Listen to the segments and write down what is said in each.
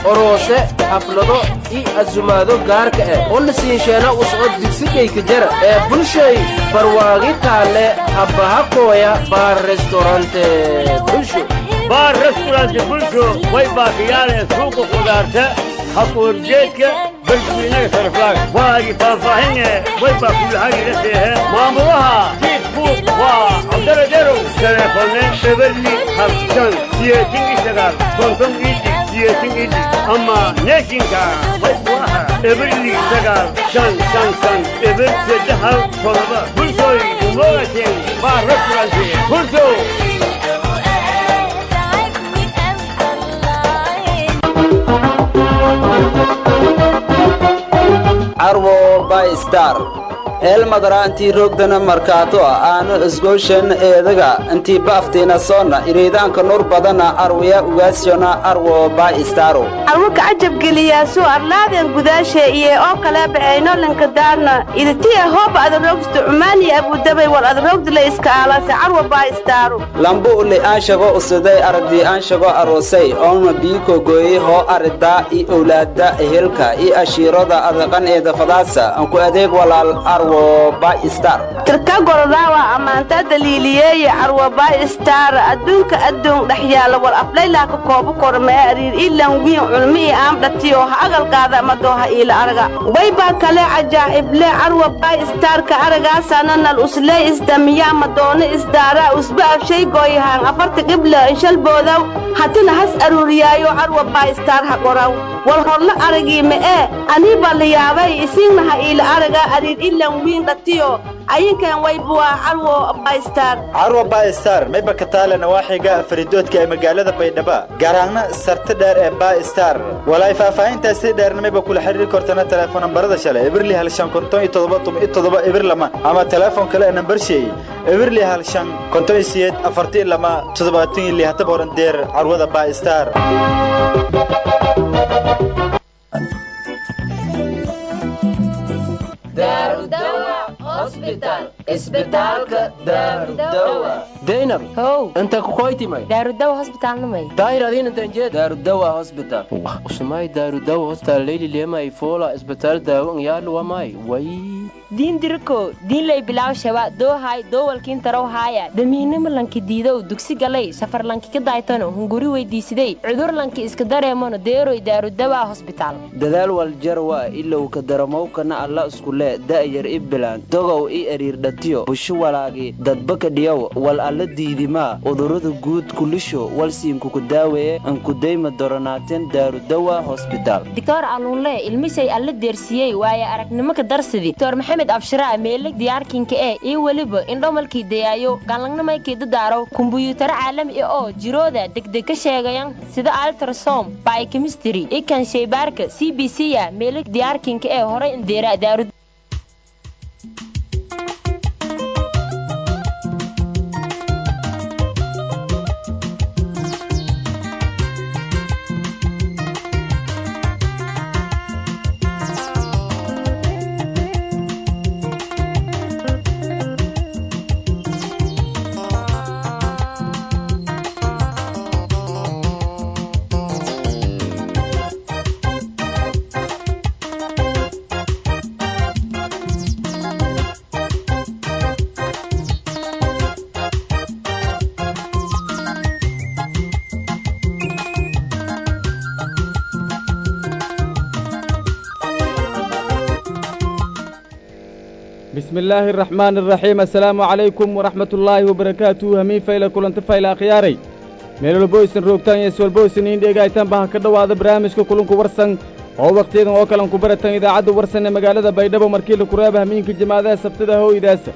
oroose xaflado i asumaado gaarka ah oo la siinsheena uscod digsigayka jara ee bulshay barwaagi taalle habbahakooya baar restorante bulsho baar restaurant bulsho way baakiyaaleen suuqa khudaarta hakuurjeedka balswiinaga sarflaag waagi faahfaahine way baa kulahagiraseehe maamulaha jiif buuq waa cabdaladerow teleefone eberli habshan siyeetin isagaal konton idi siyeetin idi ama neeshinka way buaha eberli sagaal shan shan shan eber saddexal todoba bulshooy umoogateen baa restaurant bulsho carwo by star eelmadara intii roogdana markaato aanu isgooshan eedaga intii baaftiina soonna iriidaanka nur badana arwaya ugaasyona arwo by staro arwaka cajabgeliyaasu arlaaden gudaashe iyo oo kale ba'aynolanka daarna iditiya hooba adarogsta cumaaniya abudabay wal adarogdila iska aalase carwa by staru lambu uli aanshago usiday aragdii aanshago aroosay oona biiko gooyey hoo aridaa i owlaada ehelka i ashiirada adaqan eeda fadaasa anku adeeg walaal arwo tirka gorodaawa ammaantaa daliiliyeeye carwa by star adduunka addoon dhex yaalla wal aflaylaaka koobu kormee ariir ilan wiin culmi i aamdhatiyo ha agalkaada madooha iila araga waybaa kale cajaa'ible carwa by starka aragaasana nal uslee isdamiyaa madoona isdaaraa usba afshay gooyahaan afarta qibla inshalboodaw hatina has aruuriyaayo carwa by star ha qoraw wal horla aragii me'ee anii baa la yaabay isiinnaha iila araga ariir ilan wiin dhatiyo ayinkan waybuwaa carwo baystar carwa baystar mayba ka taale nawaaxiga faridoodka ee magaalada baydhaba gaar ahaana sarta dheer ee baystar walaay faahfaahintaasi dheerna mayba kula xiriiri kortana teleefon nambarada shale eberli hal shan konton iyo todoba toban iyo todoba eber lama ama teleefon kale ee nambar sheey eberli hal shan konton iyo siyeed afartan lama toddobaatan iyo lihatan horan deer carwada baystar daynab how inta kukoytimay daarudawa hosbitaalnamay daahir adiin intan jeed daarudawa hospital usumay daarudawa hospital leyli lemay fola isbitaal daawan yaalu wamay way diin diriko diinlay bilaaw shaba doohay doowalkiin tarow haaya damiinimo lanki diidow dugsi galay safar lanki ka daaytano hunguri weydiisiday cudur lanki iska dareemano deeroy daarudawa hosbitaal dadaal waljarwa ilow ka daramowkana alla iskule da'yar i bilaan dogow i eriirdhatiyo busho walaagi dadbaka dhiyow wal alla diidimaa udurada guud kulisho walsiinkuku daaweeye ankudayma doronaateen daarudawa hosbitaal doctor aluunle ilmisay alla deersiyey waaye aragnimo ka darsidi doctor maxamed abshiraa meeleg diyaarkinka ee iyo weliba indhomalkii dayaayo galangnamaykii dadaaro kumbuyuutaro caalami ah oo jirooda degdeg ka sheegayan sida altrasom bykemistry ikan shaybaarka c b c ya meeleg diyaarkinka ee horay indeera daarud بسم الله الرحمن الرحيم السلام عليكم ورحمة الله وبركاته همين فايلة كلنت فايلة أخياري meelol boysan roogtaan iyo iswal boysan in dhegaytaan baha ka dhowaada barnaamijka kulunku warsan oo wakhtiyadan oo kalan ku baratan idaacadda warsan ee magaalada baydhabo markii la kuraaba hamiinka jimaadaha sabtida hooydaasa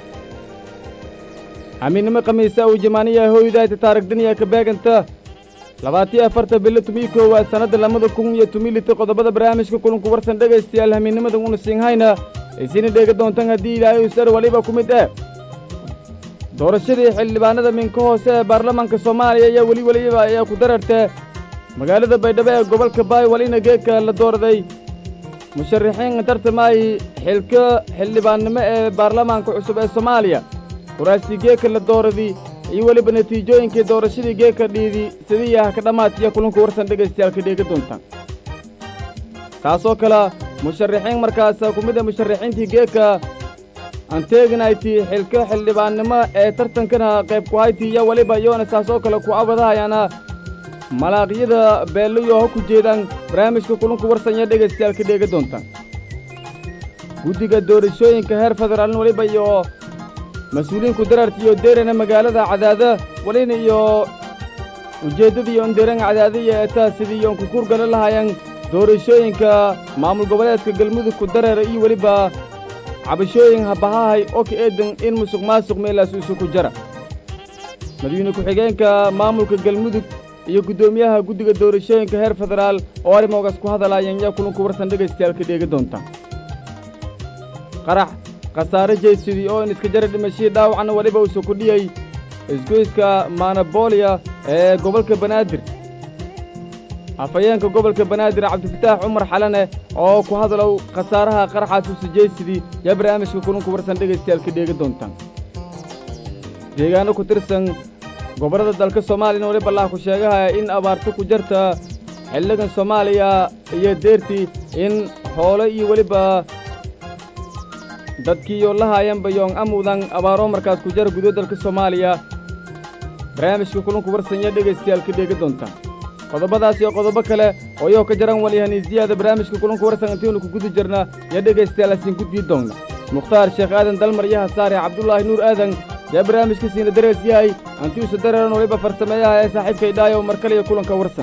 hamiinnimo khamiisa uu jimaaniya hooydaayta taarigdaniya ka beeganta labaatiyo afarta bilo tumii koowaad sannadda lamada kun iyo tumii lita qodobada barnaamijka kulunku warsan dhegaystayaal hamiinnimadan una siinhayna isina dheega doontaan haddii ilaahay usar waliba ku mid eh doorashadii xildhibaanada minka hoose ee baarlamaanka soomaaliya ayaa weli weliba ayaa ku darartee magaalada baydhabo ee gobolka baywalina geedka la doorday musharaxiin tartamaayi xilka xildhibaannimo ee baarlamaanka cusub ee soomaaliya kuraastii geedka la dooradii iyo weliba natiijooyinkii doorashadii geeka dhiidi sidii ah ka dhammaatiya kulanka warsan dhegaystayaal ka dheegi doontaan taasoo kale musharaxiin markaas ku mid a musharaxiintii geeka aan teeginayti xilka xildhibaannimo ee tartankana qayb ku hayti iyo weliba iyoona saasoo kale ku abadahayaana malaaqyada beelliyo ha ku jeedaan barnaamijka kulanku warsanya dhegaystayaal ka dheegi doontaan guddiga doorashooyinka heer federaaln weliba iyo mas-uuliyiinku dararta iyo deerana magaalada cadaada welina iyo ujeeddada iyo indeeranga cadaadaiyo eetaa sidii yoon kukuurgala lahaayaan doorashooyinka maamul goboleedka galmudug ku dareera iyo weliba cabashooyin habahahay oo ka eedan in musuq maasuq meelaas isu ku jara madaxweyne ku-xigeenka maamulka galmudug iyo guddoomiyaha guddiga doorashooyinka heer federaal oo arrimoogaas ku hadalaayeen yaa kulanku warsan dhegaystayaal ka dheegi doontaan qarax khasaare jeysidii oo in iska jara dhimashadii dhaawacna weliba uusa ku dhiyey isgoyska manabooliya ee gobolka banaadir afhayeenka gobolka banaadir cabdifataax cumar xalane oo ku hadalow khasaaraha qaraxaas uusa jeysidii yaa barnaamijka kulanku warsan dhegaystayaal ka dheegi doontaan deegaano ku tirsan gobollada dalka soomaaliyana weliba laha ku sheegahaya in abaarto ku jarta xilligan soomaaliya iyo deertii in hoole iyo weliba dadkiiyo la haayanba yoong amudan abaaroo markaas ku jara gudo dalka soomaaliya barnaamijka kulanku warsanya dhegaystayaal ka dheegi doontaan qodobadaas iyo qodobo kale oo iyoo ka jaran walyahaniisiyaada barnaamijka kulanku warsan intiinu ku guda jirna iyo dhegaystayaal asiin gudbii doonna mukhtaar sheekh aadan dalmar iyo hasaare cabdulaahi nuur aadan yaa barnaamijka siina darees yahay hantiuusa dareeran waliba farsameeyaha ee saaxiibkay dhaayo mar kale iyo kulanka warsan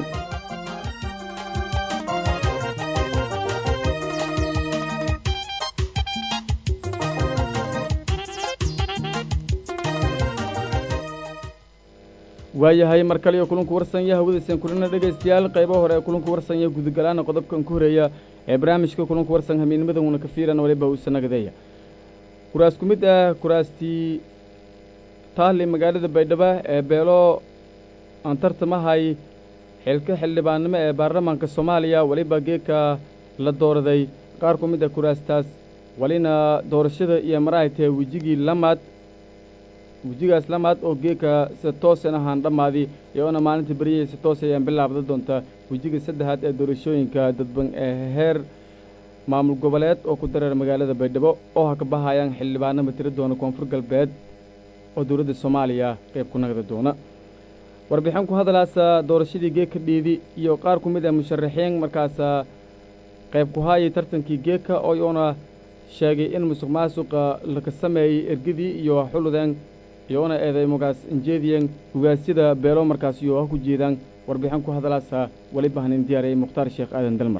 waayahay mar kale iyo kulanku warsanya hawadayseen kulina dhegaystayaal qaybo hore ee kulanku warsanya gudugalaana qodobkan ku horeeya ee barnaamijka kulanku warsan hamiinimadana ka fiiran waliba uusa nagadeeya kuraas ku mid ah kuraastii taali magaalada baydhabo ee beelo aan tartamahay xilka xildhibaannimo ee baarlamaanka soomaaliya weliba geedka la dooraday qaar ku mid ah kuraastaas welina doorashada iyo maraahaytee wejigii lamaad wejigaas lamaad oo geedka sida toosan ahaan dhammaadi iyoona maalinta beryahii si toos ayaan bilaabda doonta wejiga saddexaad ee doorashooyinka dadban ee heer maamul goboleed oo ku dareer magaalada baydhabo oo ha ka bahayaan xildhibaano matiro doona koonfur galbeed oo dowladda soomaaliya qayb ku nagda doona warbixin ku hadalaasa doorashadii geedka dhiidi iyo qaar ku mid ah musharaxiin markaasa qayb ku haayay tartankii geedka oo iyoona sheegay in musuq maasuqa laka sameeyey ergadii iyo xuludeen iyoona eeday mogaas injeediyeen hogaasyada beelo markaas iyo ha ku jeedaan warbixin ku hadalaasa weliba hanin diyaariyey mukhtaar sheekh aadan dalmar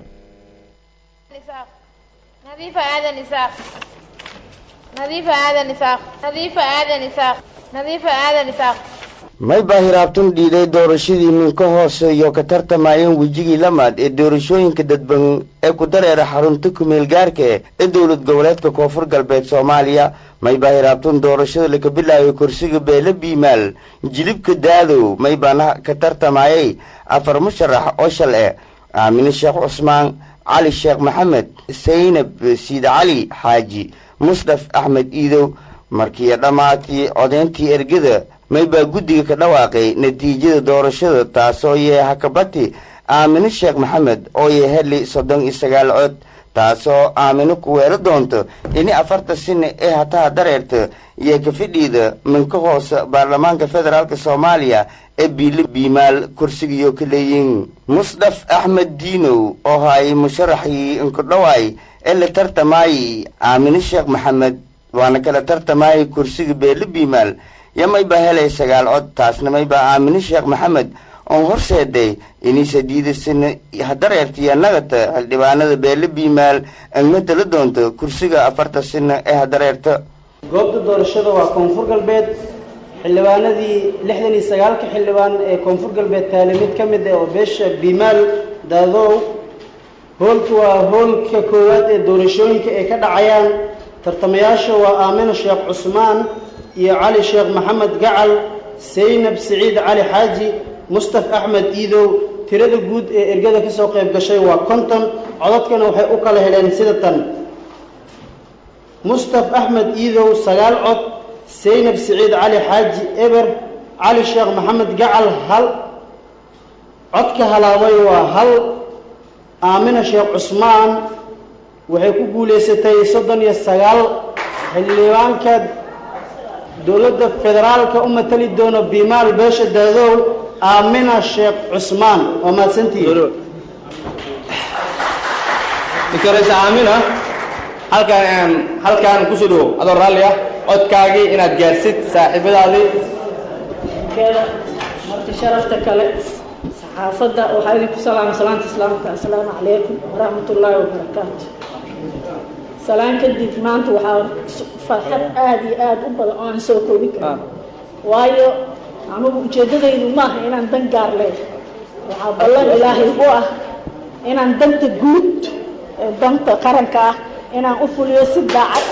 نظيفة آدم إساق نظيفة آدم إساق نظيفة آدم إساق نظيفة آدم إساق may baa hiraabtun dhiiday doorashadii minka hoose iyo ka tartamayeen wejigii lamaad ee doorashooyinka dadban ee ku dareera xarunta kumeel gaarka ee dowlad goboleedka koonfur galbeed soomaaliya may baa hiraabtun doorashada laka bilaabay kursiga beele biimaal jilibka daadow may baana ka tartamayay afar musharax oo shal eh aamine sheekh cusmaan cali sheekh maxamed saynab siid cali xaaji musdaf axmed iidow markiiyo dhammaatii codeyntii ergada may baa guddiga ka dhawaaqay natiijada doorashada taasoo yee hakabati aamine sheekh maxamed oo yee heli soddon iyo sagaal cod taasoo aamino ku weelo doonto dhini afarta sine ee hataha dareerta iyo kafidhiida minka hoose baarlamaanka federaalk soomaaliya ee biile biimaal kursigiyo ka leeyiin musdaf axmed diinow oo haay musharaxii inkudhawaay ee la tartamaayey aamine sheekh maxamed waana kala tartamaayay kursiga beele biimaal yo may baa helay sagaal cod taasna may baa aamine sheekh maxamed oon horseeday inaysa diidasina hadareertiyo nagata xildhibaanada beele biimaal angmada la doonto kursiga afarta sina ee hadareerta goobta doorashada waa koonfur galbeed xildhibaanadii lixdan iyo sagaalka xildhibaan ee koonfur galbeed taale mid ka mid ah oo beesha biimaal daadow hoolka waa hoolka koowaad ee doorashooyinka ay ka dhacayaan tartamayaasha waa aamino sheekh cusmaan iyo cali sheekh maxamed gacal saynab siciid cali xaaji mustaf axmed iidow tirada guud ee ergada ka soo qayb gashay waa konton codadkana waxay u kala heleen sida tan mustaf axmed iidow sagaal cod saynab siciid cali xaaji eber cali sheekh maxamed gacal hal codka halaabay waa hal aamina sheekh cusmaan waxay ku guulaysatay soddon iyo sagaal xildhibaanka dowladda federaalka u matali doono bimaal beesha daadow aamina sheekh cusmaan waa mahadsantihiin dikoreysa aamina halkaan halkaan kusoo dhawow adoo raalli ah codkaagii inaad gaarsid saaxiibadaadii keeda marti sharafta kale saxaafadda waxaa idinku salaamay salaanta islaamka assalaamu calaykum waraxmatullaahi wabarakaatu salaan kadib maanta waxaa farxad aada iyo aada u badan oo aan soo koobi karin waayo anugu ujeeddadaydu maaha inaan dan gaar leeyahay waxaa ballan ilaahay u ah inaan danta guud ee danta qaranka ah inaan u fuliyo si daacad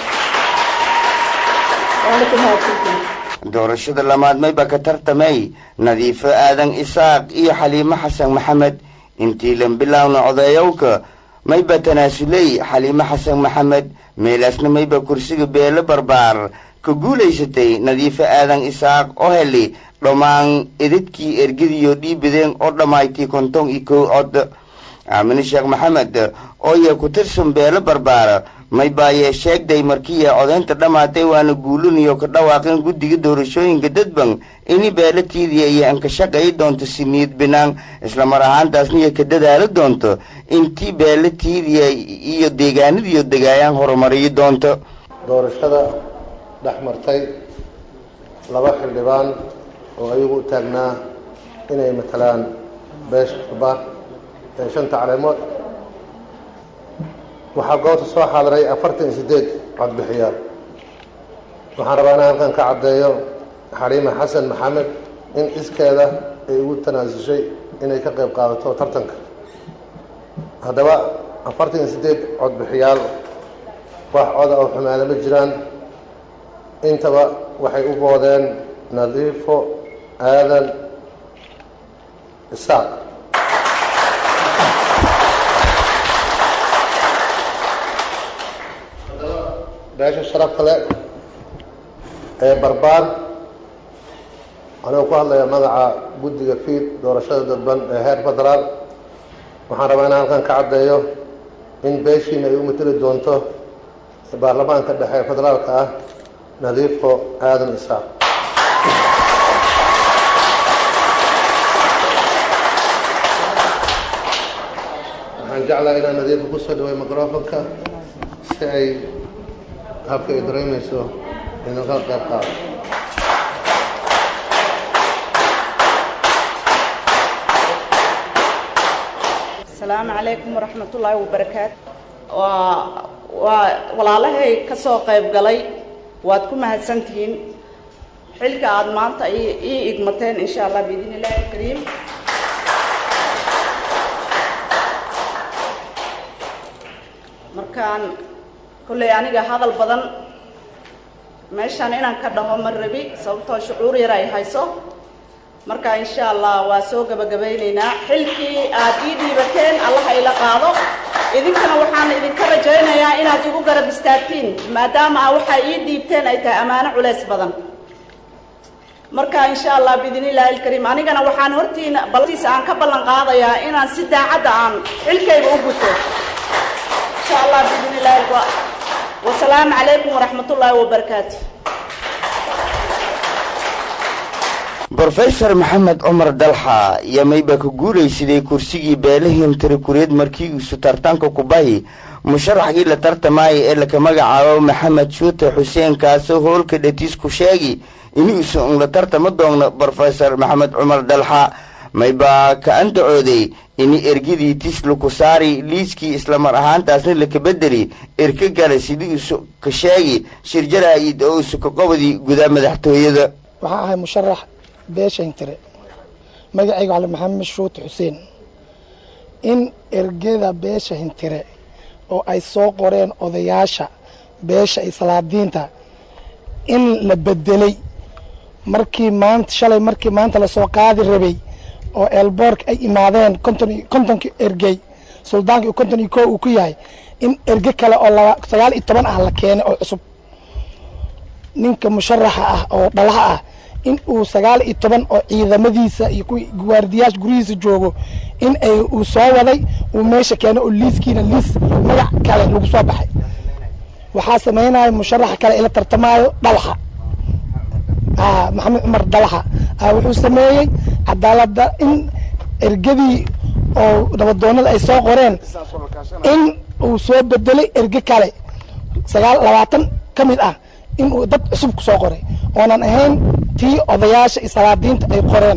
waana ku mahadsantihin doorashada lamaad mayba ka tartamay nadiifo aadan isaaq iyo xaliimo xasan maxamed intii lan bilowna odeeyowka mayba tanaasuley xaliimo xasan maxamed meelaasna mayba kursiga beelo barbaar ka guulaysatay nadiifo aadan isaaq oo heli dhammaan edadkii ergadiyo dhiibadeen oo dhammaytay konton iyo kow cod aamine sheekh maxamed oo yee ku tirsan beelo barbaar maybaayee sheegday markiiya codaynta dhammaatay waana guulinayo ka dhawaaqeen guddiga doorashooyinka dadban ini beelatiidiya iyo ankashaqayi doonto siniid binaan islamar ahaantaasna iyo ka dadaali doonto intii beelatiidiya iyo deegaanadiyo degaayaan horumariyi doonto doorashada dhex martay laba xildhibaan oo ayagu u taagnaa inay matalaan beesha barbaar ee shanta caleemood waxaa goobta soo xaadiray afartan iyo siddeed codbixiyaal waxaan rabaa inaan halkan ka caddeeyo xaliime xasan maxamed in iskeeda ay ugu tanaasushay inay ka qayb qaadato tartanka haddaba afartan iyo siddeed codbixiyaal wax coda oo xumaada ma jiraan intaba waxay u boodeen nadiifo aadan isaaq beesha sharafta leh ee barbaar anigoo ku hadlaya magaca guddiga fiid doorashada dadban ee heer federaal waxaan rabaa inaan halkan ka caddeeyo in beeshiina ay u mateli doonto baarlamaanka dhexe ee federaalka ah nadiifo aadan isaaq waxaan jeclahay inaan nadiifo kusoo dhaway microfonka si ay habka ay dareemayso inuu kala qayb qaado asalaamu calaykum waraxmatullaahi wabarakaatu waa waa walaalahay ka soo qayb galay waad ku mahadsantihiin xilka aada maanta ii igmateen insha allah biidn illaahi alkariim markaan kolley aniga hadal badan meeshaan inaan ka dhaho ma rabi sababtoo shucuur yar ay hayso marka insha allah waa soo gabagabaynaynaa xilkii aad ii dhiibateen allah ila qaado idinkana waxaan idinka rajaynayaa inaad igu garab istaagtiin maadaama a waxaa ii dhiibteen ay tahay ammaano culays badan marka insha allah biidn illaahi alkariim anigana waxaan hortiina baltiisa aan ka ballan qaadayaa inaan si daacadda aan xilkayga u guto insha allah biidn illaahi wasalaamu calaykum waraxmatullaahi wabarakaatu brofesor maxamed cumar dalxa iyo mayba ka guulaysaday kursigii beelahim tirakureed markii iisu tartanka kubahi musharaxgii la tartamaya ee laka magacaabo maxamed shuute xuseen kaasoo hoolka dhatiis ku sheegi inuusa un la tartama doonno brofesor maxamed cumar dalxa maybaa ka andacooday ini ergadii tis laku saari liiskii islamar ahaantaasna laka bedeli erka gala sidii isu ka sheegi shirjaraa'id oo isu ka qobadii gudaa madaxtooyada waxaa ahay musharax beesha hintire magacayga cali maxamed shuute xuseen in ergada beesha hintire oo ay soo qoreen odayaasha beesha islaadiinta in la bedelay markii maanta shalay markii maanta lasoo qaadi rabay oo eelboorka ay imaadeen konton kontonkii ergey suldaanka iyo konton iyo koo uu ku yahay in erge kale oo laba sagaal iyo toban ah la keenay oo cusub ninka musharaxa ah oo dhalaha ah in uu sagaal iyo toban oo ciidamadiisa iyo kuwii waardiyaasha guryihiisa joogo in ay uu soo waday uu meesha keeno oo liiskiina liis magac kale lagu soo baxay waxaa sameynaya musharaxa kale ila tartamaayo dhalaxa maxamed cumar dhalaxa wuxuu sameeyey cadaaladda in ergadii oo nabadoonada ay soo qoreen in uu soo bedelay erge kale sagaal labaatan ka mid ah in uu dad cusub ku soo qoray oonan ahayn tii odayaasha iyo salaadiinta ay qoreen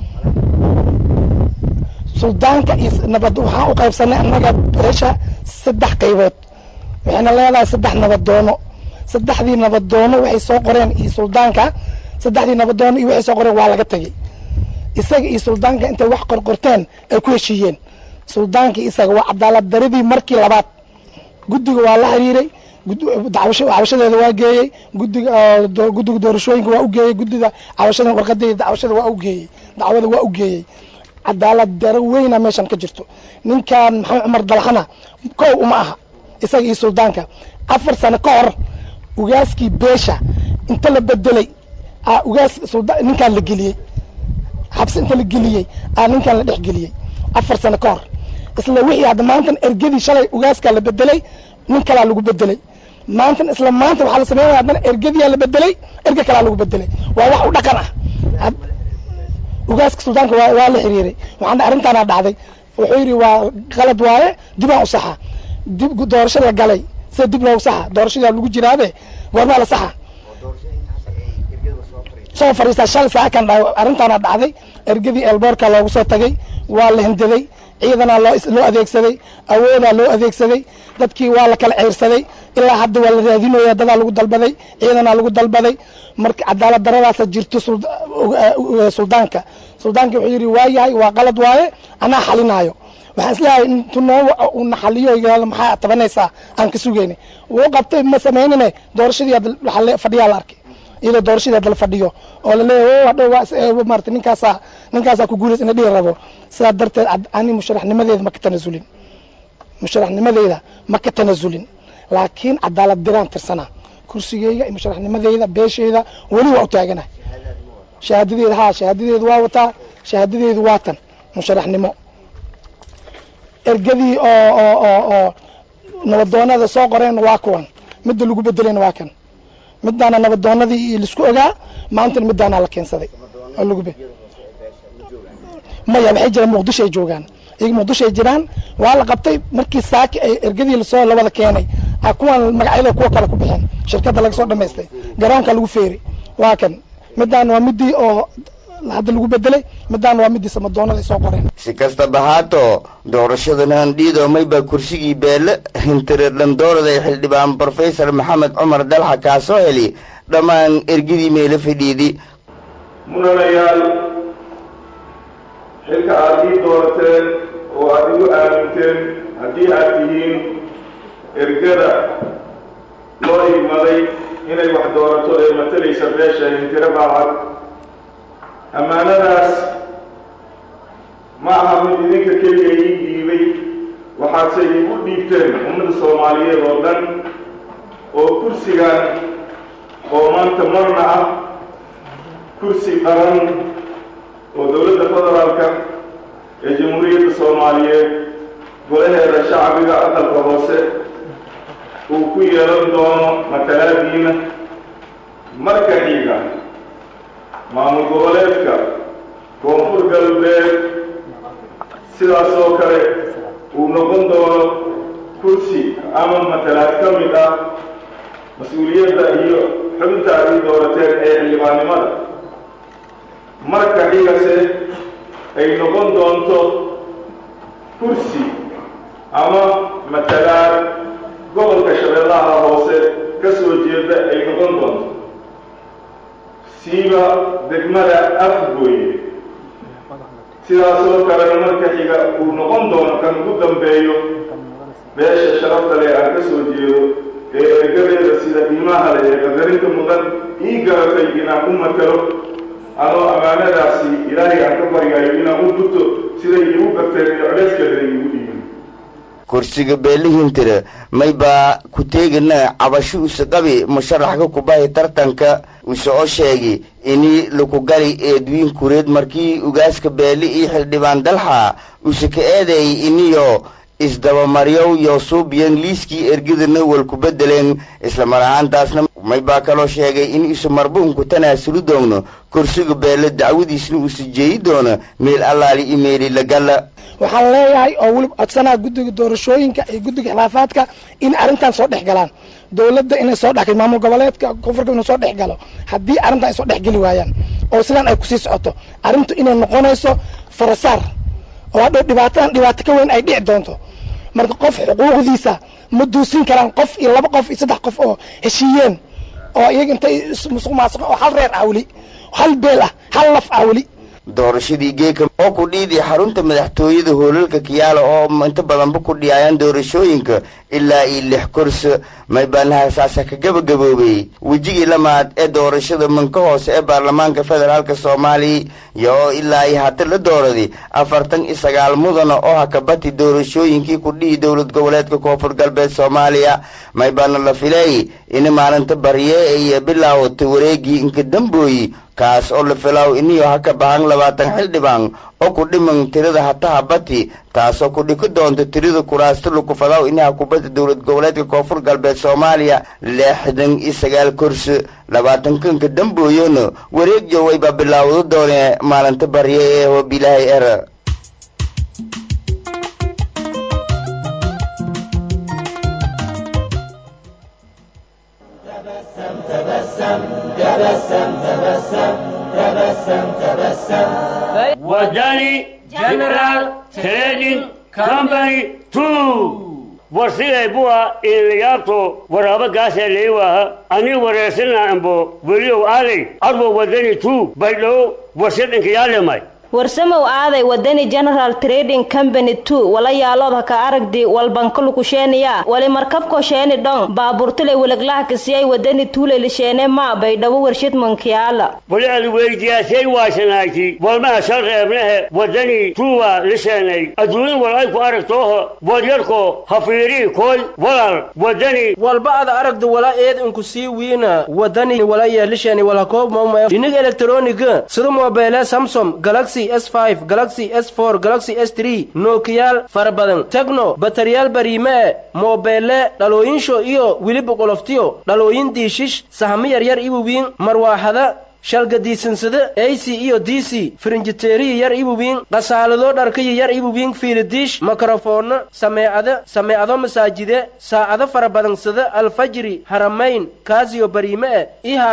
suldaanka iyo nabad waxaan u qaybsanay annaga beesha saddex qaybood waxayna leedahay saddex nabadoono saddexdii nabadoono waxay soo qoreen iyo suldaanka saddexdii nabadoono iyo waxay soo qoreen waa laga tegey isaga iyo suldaanka intay wax qorqorteen ay ku heshiiyeen suldaankii isaga waa cadaalad daradii markii labaad guddiga waa la xiriiray cabashadeeda waa geeyey gudiga guddiga doorashooyinka waa u geeyey guddiga cabashada warqadeeda dacwashada waa u geeyey dacwada waa u geeyey cadaalad daro weyna meeshan ka jirto ninkan maxamed cumar dalxana kow uma aha isaga iyo suldaanka afar sano ka hor ugaaskii beesha inta la bedelay ugaas ninkaan la geliyey xabsi inta la geliyey aa ninkaan la dhex geliyey afar sano ka hor isla wixii hadda maantan ergadii shalay ugaaskaa la bedelay nin kalaa lagu bedelay maantan isla maanta waxaa la sameynaya haddana ergadiyaa la bedelay erge kalaa lagu bedelay waa wax u dhaqan ah ugaaska suldaanka waa waa la xiriiray waxaana arrintaana dhacday wuxuu yidhi waa qalad waaye dibaan u saxa dib doorasho la galay sida dib loogu saxa doorashadaa lagu jiraabe goormaa la saxa soo fadhiistaa shalay saaca kan arrintaana dhacday ergadii elboorka loogu soo tagay waa la hindaday ciidanaa loo loo adeegsaday awoodaa loo adeegsaday dadkii waa la kala ceyrsaday ilaa hadda waa la raadinooya dadaa lagu dalbaday ciidanaa lagu dalbaday marka cadaalad daradaasa jirto suldaanka suldaanka wuxuu yidhi waa yahay waa qalad waaye anaa xalinaayo waxaan isleeyahay intu noo una xaliyo yihahdo maxaa tabanaysaa aan ka sugayna wuu qabtay ma samaynine doorashadii hadda fadhiyaa la arkay iyadoo doorashadii hadda la fadhiyo oo laleeyahay hadhow waa maarata ninkaasaa ninkaasaa ku guulays ina dhihi rabo sidaa darteed ani musharaxnimadeeda ma ka tanasulin musharaxnimadeeda ma ka tanasulin laakiin cadaalad diraan tirsanaa kursigeyga iyo musharaxnimadeyda beesheyda weli waa u taaganahay shahaadadeeda haa shahaadadeedu waa wataa shahaadadeedu waa tan musharaxnimo ergadii oo oo oo oo nabadoonada soo qoreen waa kuwan midda lagu bedelayna waa kan midaana nabadoonadii laisku ogaa maantana midaana la keensaday oo lagu be maya waxay jiraan muqdisho ay joogaan iyaga muqdisho ay jiraan waa la qabtay markii saaki ay ergadii lasoo lawada keenay a kuwan magacyada kuwa kale ku bixeen shirkadda laga soo dhamaystay garoonka lagu feeri waa kan midaan waa midii oo hadda lagu bedelay midaan waa midii samadoonada ay soo qoreen si kastaba haato doorashadan handhiido mayba kursigii beele hintireer dhandoorada ee xildhibaan brofesor maxamed cumar dalxa kaasoo heli dhammaan ergidii meelo fadhiidi mudanayaal xilka aada ii doorateen oo aada igu aaminteen haddii aad tihiin ergada loo igmaday inay wax doorato ee matalaysa beesha hintiro baacad ammaanadaas ma aha mid idinka keliya ii dhiibay waxaadse iigu dhiibteen ummadda soomaaliyeed oo dhan oo kursigan oo maanta marna ah kursi qaran oo dowladda federaalka ee jamhuuriyadda soomaaliyeed golaheeda shacbiga aqalka hoose uu ku yeelan doono matalaadiina marka xiga maamul goboleedka koonfur galbeed sidaas oo kale uu noqon doono kursi ama matalaad ka mid ah mas-uuliyadda iyo xubinta aad ii doorateen ee xildhibaannimada marka xigase ay noqon doonto kursi ama matalaad gobolka shabeellaha hoose ka soo jeeda ay noqon doonto siiba degmada afgooye sidaasoo kalena marka xiga uu noqon doono kan ugu dambeeyo beesha sharafta leh aan ka soo jeedo ee ergadeeda sida qiimaha leh ee qadarinta mudan ii garatay inaan u matalo anoo ammaanadaasi ilaahay aan ka baryayo inaan u gurto siday iigu garteen iyo codheyskeeda iigu dhiibin kursiga beelihintire maybaa ku teegina cabasho usaqabi musharaxka kubahi tartanka use oo sheegi ini lakugali eedwiin kureed markii ugaaska beeli iyo xildhibaan dalxa use ka eedeeyay iniyo isdabamaryow iyo suubiyan liiskii ergadana walku bedeleen islamar ahaantaasna may baa kaloo sheegay in isu marbuunku tanaasuli doogno kursiga beele dacwadiisna uusa jeeyi doono meel allaali imeeli lagala waxaan leeyahay oo weliba codsanaha guddiga doorashooyinka iyo guddiga khilaafaadka in arrintan soo dhex galaan dowladda inay soo dhex maamul goboleedka koonfurka inuu soo dhex galo haddii arrintan ay soo dhex geli waayaan oo sidaan ay kusii socoto arrintu inay noqonayso farasaar oo hadhow dhibaatadan dhibaato ka weyn ay dhici doonto marka qof xuquuqdiisa ma duusin karaan qof iyo laba qof iyo saddex qof oo heshiiyeen oo iyaga intay musuq maasuq oo hal reer ah weli hal beel ah hal laf ah weli doorashadii geeka oo ku dhiidii xarunta madaxtooyada hoolalka kiyaala oo inta badanba ku dhiyaayaan doorashooyinka ilaa iyo lix kursi maybaanahasaasa ka gabagaboobay wejigii lamaad ee doorashada manka hoose ee baarlamaanka federaalk soomaaliya iyo oo ilaa iyo hata la dooraday afartan iyo sagaal mudana oo hakabati doorashooyinkii ku dhihi dowlad goboleedka koonfur galbeed soomaaliya maybaana la fileey in maalinta barye iyo bilaawata wareegii inka dambooyi kaas oo la filaaw iniyo haka bahan labaatan xildhibaan oo ku dhiman tirada hataha bati taasoo ku dhiki doonta tirada kuraasta lukufadaw inaha kubadda dowlad goboleedka koonfur galbeed soomaaliya lixdan iyo sagaal kursi labaatankanka dambooyona wareeg jowayba bilaawdo doone maalinta barye ee hobilaahay era wadani general trading company two warsiday buwa ilayaabto waraabo gaasee leewaha ani wareersina ambo weliow aaday arbo wadani two baydhow warshadinka yaalemay warsamow aaday wadani general trading company two wala yaalood ka aragdi walbankalukusheeniya wali markabko sheeni dhon baaburtule weleglaha kasiyay wadani tuulelisheene ma baydhabo warshad mankiyaala wali ad weydiyaasay waasanaagti walmaha shal reebnehe wadani tuuwa lisheenay adduunya wal ay ku aragtooho wadyarko hafiirii kooy walal wadani walba ada aragda wala eed inku sii wiina wadani wala yeelishani wala koob mauma dhinig elektroniga sida mobeele samsom galaxy s5 galaxy s4 galaxy s3 nookiyaal fara badan tegno bataryaal bariime e moobeelle dhalooyinsho iyo weliba qoloftiyo dhalooyin diishish sahamo yaryar iwawiin marwaaxada shalgadiisansada ac iyo d c firinjiteeriya yar iwawiin qasaalado dharkaya yar iwawiin fiilidiish mikrofoonno sameecada sameecado masaajide saacado fara badansada alfajri haramayn kaasiyo bariime e iyo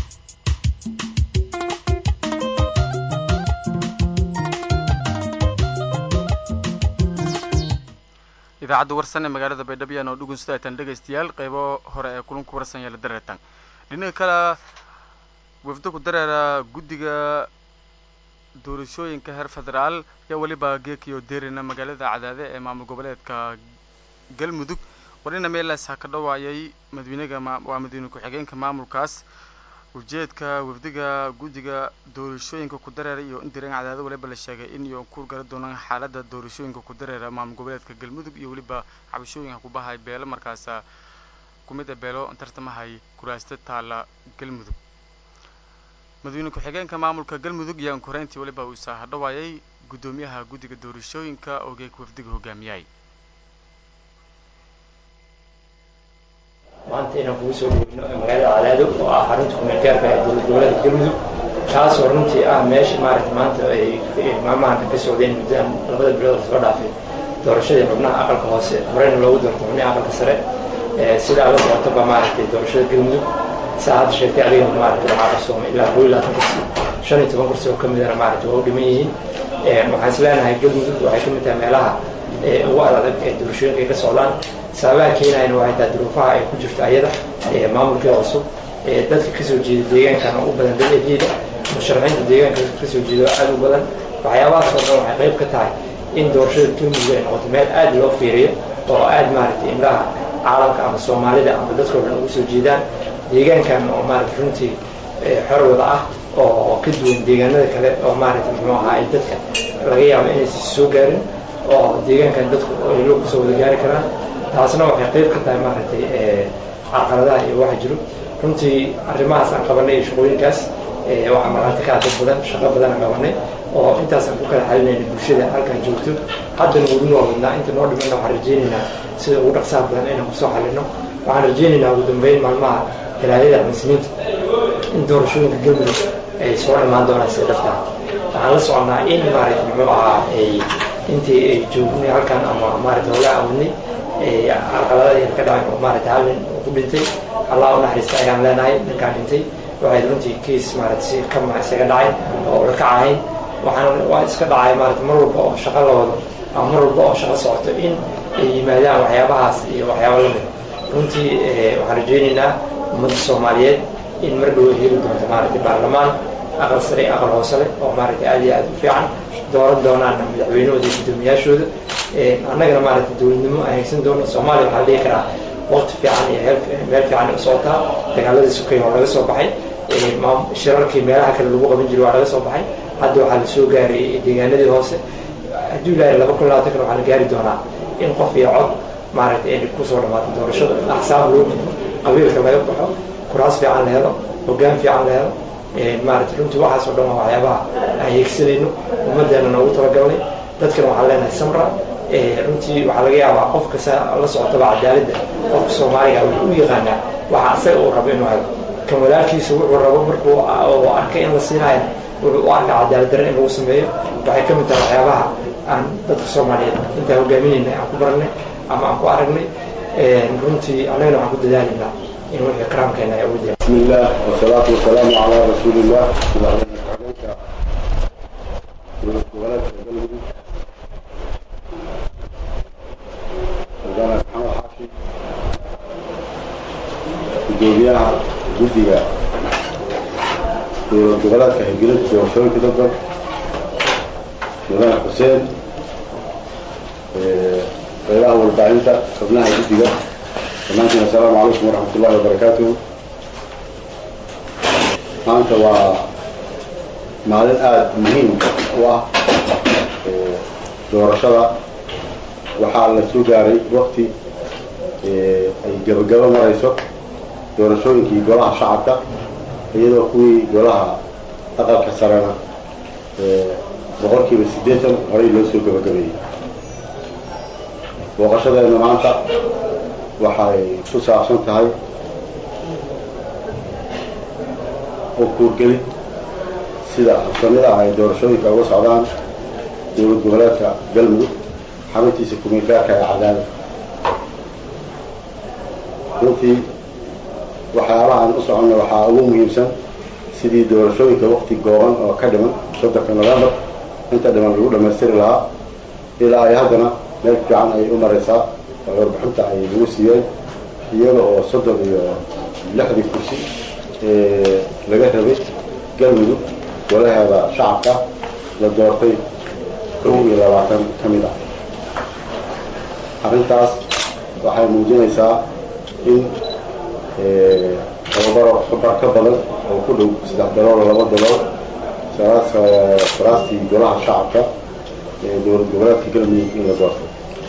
idaacadda warsan ee magaalada baydhabo yaan oo dhugun sidaataan dhegaystayaal qaybo hore ee kulanku warsan yaala dareetan dhinaca kale wafdo ku dareera guddiga doorashooyinka heer federaal ayaa weliba geekiyo deerina magaalada cadaade ee maamul goboleedka galmudug warina meelaas ha ka dhawaayay madawynaga waa madawyne ku-xigeenka maamulkaas ujeedka wafdiga guddiga doorashooyinka ku dareera iyo indireen cadaado waliba la sheegay in iyo ku gara doonaan xaaladda doorashooyinka ku dareera maamul goboleedka galmudug iyo weliba cabashooyinka ku bahay beelo markaasa kumid a beelo tartamahay kuraasta taala galmudug madawyne ku-xigeenka maamulka galmudug ayaan koreyntii waliba uu isa hadhawaayay guddoomiyaha guddiga doorashooyinka oo geeg wafdiga hogaamiyay maanta inaan kugu soo dhoweyno magaalada cadaado oo ah xarunta kumeelgaarka ee dowlad goboleedka galmudug taasoo runtii ah meesha maaragta maanta ay maalmahanka ka socdeen muddadan labada bilood lasoo dhaafay doorashadii xubnaha aqalka hoose horeyna loogu doortay xubnaha aqalka sare sidaa la socotaba maaragtay doorashada galmudug saa hadda sheegtay adigana maaragtay waxaa qarsoomay ilaa koo iyo labaatan kursi shan iyo toban kursi oo ka midana maaragtay waa u dhiman yihiin waxaan is leenahay galmudug waxay ka mid tahay meelaha ugu adag ee doorashooyinka ay ka socdaan sababaha keenayana waxay tahay duruufaha ay ku jirto ayada maamulkii cusub dadka kasoo jeeda deegaankan oo u badan dad eryada musharaxiinta deegaanka kasoo jeeda oo aad u badan waxyaabahaas oo dhan waxay qayb ka tahay in doorashada galmudug ay noqoto meel aad loo fiiriyo oo aad maaragtay imlaha caalamka ama soomaalida ama dadka o dhan ugu soo jeedaan deegaankan oo maaragtay runtii xor wada ah oo ka duwan deegaanada kale oo maaragtay muxuu ahaa ay dadka laga yaabo inaysan soo gaarin oo deegaankan dadku ay loo kusoo wada gaari karaan taasna waxay qayb ka tahay maaragtay carqaladaha iyo waxa jiro runtii arrimahaas aan qabanay iyo shaqooyinkaas waxaa markhaati ka dad badan shaqo badan aan qabanay oo intaasaan ku kala xalinayna bulshada halkan joogto haddana weli waa wadnaa inta noo dhimanna waxaan rajaynaynaa sida ugu dhaqsaha badan inaan kusoo xalino waxaan rajaynaynaa ugu dambeyn maalmaha talaadada muslimiinta in doorashooyinka galmudug ay soo dhammaan doonaan sida dhabtaa waxaan la soconnaa in maaragta muxuu ahaa ay intii ay joognay halkan ama maaragta hooga awadnay carqaladada ka dhacay oo maaragta hal nin ku dhintay allah u naxariista ayaan leenahay ninkaan dhintay waxay runtii kiis maaragta si kama isaga dhacay oo ula kacahayn waxaan waa iska dhacay maaragta mar walba oo shaqo la wado ama mar walba oo shaqo socoto in ay yimaadaan waxyaabahaas iyo waxyaaba lamid runtii waxaan rajaynaynaa ummadda soomaaliyeed in mar dhow heli doonto maaragtay baarlamaan aqal sare aqal hoose leh oo maaragtay aad iyo aad u fiican dooran doonaan madaxweynahooda iyo guddoomiyaashooda annagana maaragtay dowladnimo aan haysan doono soomaaliya waxaa la dhihi karaa waqti fiican iyo meel fiican u socotaa dagaaladii sukay waa laga soo baxay shirarkii meelaha kale lagu qaban jiray waa laga soo baxay hadda waxaa la soo gaaray deegaanadii hoose hadduu ilaahay laba kun labaatan kan waxaa la gaari doonaa in qof iyo cod maaragtay ay kusoo dhamaato doorashada axsaab loo gudbo qabiilka laga baxo kuraas fiican la helo hoggaan fiican la helo maaragtay runtii waxaas oo dhan waa waxyaabaha aan yeegsanayno ummaddeena noogu talagalnay dadkana waxaan leenahay samra runtii waxaa laga yaabaa qof kasta la socotaba cadaaladda qofka soomaaliga wuxuu u yaqaanaa waxa asaga uu rabo inuu helo kan walaalkiisa wuxuu rabo markuu arkay in la siinayo wuxuu u arkaa cadaalad darre in lagu sameeyo waxay ka mid tahay waxyaabaha aan dadka soomaaliyeed intaan hogaaminaynay aan ku baranay ama aan ku aragnay runtii annagana waxaan ku dadaalaynaa in wixii karaamkeena ay ugu jira بسم الله والصلاة والسلام على رسول الله gudoomiyaha guddiga dowlad goboleedka hirgelinta doorashooyinka dadban mudane xuseen qeybaha warbaahinta xubnaha guddiga dhammaantiin assalaamu calaykum waraxmat ullahi wabarakaatuhu maanta waa maalin aada muhiim u ah doorashada waxaa la soo gaaray wakti ay gabagabo marayso doorashooyinkii golaha shacabka iyadoo kuwii golaha aqalka sarena boqolkiiba siddeetan horey loo soo gabagabeeyey booqashadeena maanta waxay ku saabsan tahay oo kuurgelid sida habsamida ah ay doorashooyinka uga socdaan dowlad goboleedka galmudug xabintiisa kumeelgaarka ee cadaadad runtii waxyaabaha aan u soconna waxaa ugu muhiimsan sidii doorashooyinka wakti gooban oo ka dhiman soddonka novembar inta dhiman lagu dhammaystiri lahaa ilaa ay haddana meel fiican ay u maraysaa oo warbixinta ay lagu siiyeen iyaga oo soddon iyo lixdii kursi laga rabay galmudug golaheeda shacabka la doortay kow iyo labaatan ka mid ah arrintaas waxay muujinaysaa in tababaro kabar ka badan oo ku dhow saddex dalool oo laba dalool faraastii golaha shacabka ee dowlad goboleedka galmudug in la doortay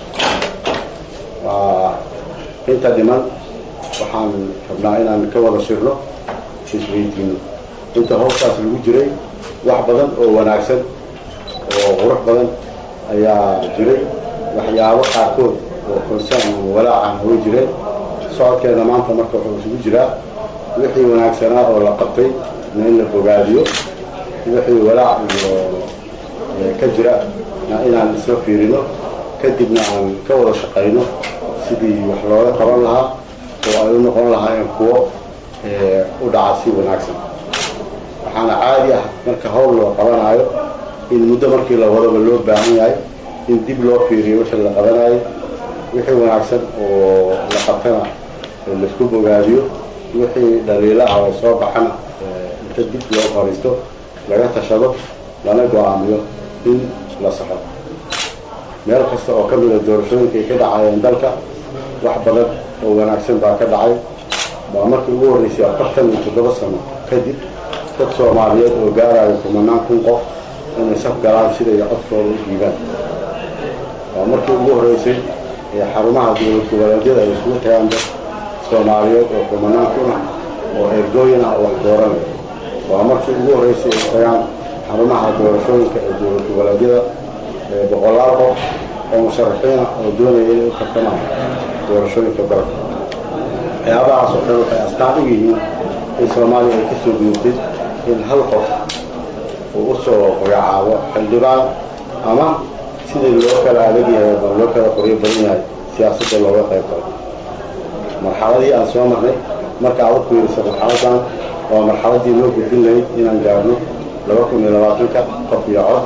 inta dhiman waxaan rabnaa inaan ka wada shirno isweydiino inta hoostaas lagu jiray wax badan oo wanaagsan oo qurux badan ayaa jiray waxyaabo qaarkood oo concern ama walaacan way jireen socodkeena maanta marka wuxuu isugu jiraa wixii wanaagsanaa oo la qabtay na in la bogaadiyo wixii walaac iyo ka jira na inaan isla fiirino kadibna aan ka wada shaqayno sidii wax looga qaban lahaa oo ay u noqon lahaayeen kuwo u dhaca si wanaagsan waxaana caadi ah marka hawl loo qabanaayo in muddo markii la wadaba loo baahan yahay in dib loo fiiriyo wixii la qabanayo wixii wanaagsan oo la qabtana laisku bogaadiyo wixii dhaliila ah oo soo baxana inta dib loo fariisto laga tashado lana go-aamiyo in la saxo meel kasta oo ka mida doorashooyinka ay ka dhacayeen dalka wax badan oo wanaagsan baa ka dhacay waa markii ugu horreysay afartan iyo toddoba sano kadib dad soomaaliyeed oo gaarayo kumanaan kun qof inay saf galaan siday codkooda u dhiibaan waa markii ugu horreysay ee xarumaha dowlad goboleedyada ay isugu tagaan dad soomaaliyeed oo kumanaan kun ah oo ergooyin ah oo wax dooranaya waa markii ugu horreysay ay tagaan xarumaha doorashooyinka ee dowlad goboleedyada boqolaal qof oo musharaxiina oo doonaya inay u tartamaan doorashooyinka dalka waxyaabahaas oo dhan waxay astaan u yihiin in soomaaliya ay ka soo gudubtay in hal qof uu u soo magacaabo xildhibaan ama sidii loo kala adag yahay ama loo kala qoryo badan yahay siyaasadda looga qayb galo marxaladii aan soo marnay marka aad u fiiriso marxaladan waa marxaladii loo gudbin lahayd inaan gaarno laba kun iyo labaatanka qof iyo cod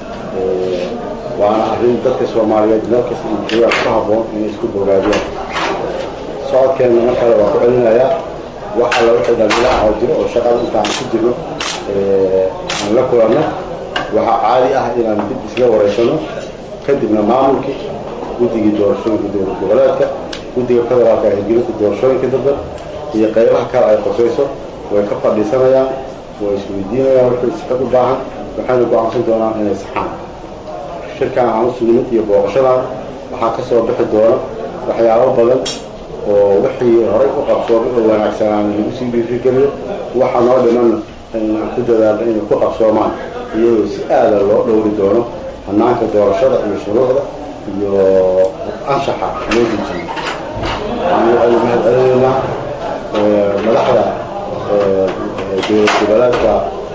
waana arrin dadka soomaaliyeed meel kasta iyo joogaan ku habboon inay isku bogaadiyaan socodkeenna mar kale waa ku celinayaa wax alla wixii dhaliilaha oo jiro oo shaqada intaan ku jirno aan la kulanno waxaa caadi ah inaan dib isla wareysano kadibna maamulkii guddigii doorashooyinka dowlad goboleedka guddiga federaalka ee hirgelinta doorashooyinka dadban iyo qaybaha kale ay qosayso way ka fadhiisanayaan way isweydiinayaan wixii sixad u baahan waxayna go'aansan doonaan inay saxaan shirkan aan usu nimid iyo booqashadan waxaa ka soo bixi doona waxyaabo badan oo wixii horay u qabsoomay oo wanaagsanaan lagu sii dhiirigeliyo waxa noo dhimanna inaan ku dadaalno inay ku qabsoomaan iyadoo si aada loo dhowri doono hanaanka doorashada iyo shuruucda iyo anshaxa loo dejiyo waxaanu mahad celinaynaa madaxda dowlad goboleedka